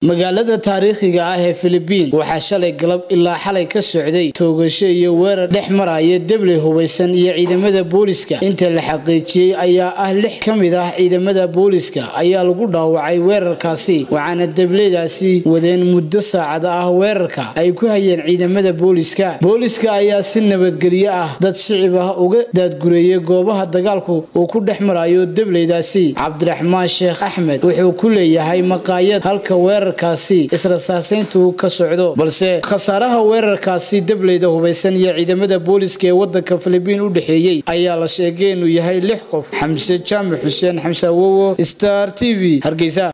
magaalada taariikhiga ah ee filibiin waxaa shalay galab ilaa xalay ka socday toogasho iyo weerar dhex maraya debley hubaysan iyo ciidamada booliska inta la xaqiijiyey ayaa ah lix ka mid ah ciidamada booliska ayaa lagu dhaawacay weerarkaasi waxaana debleydaasi wadeen muddo saacada ah weerarka ay ku hayeen ciidamada booliska booliska ayaa si nabadgelyo ah dad shicib ah uga daadgureeyay goobaha dagaalku uu ku dhex marayo debleydaasi cabdiraxmaan sheekh axmed wuxuu ku leeyahay maqaayad halka weerar israsaasayntu ka socdo balse khasaaraha weerarkaasi debleyda hubaysan iyo ciidamada booliska ee wadanka filibiin u dhexeeyey ayaa la sheegay inuu yahay lix qof xamse jaamac xuseen xamse awowo star t v hargeysa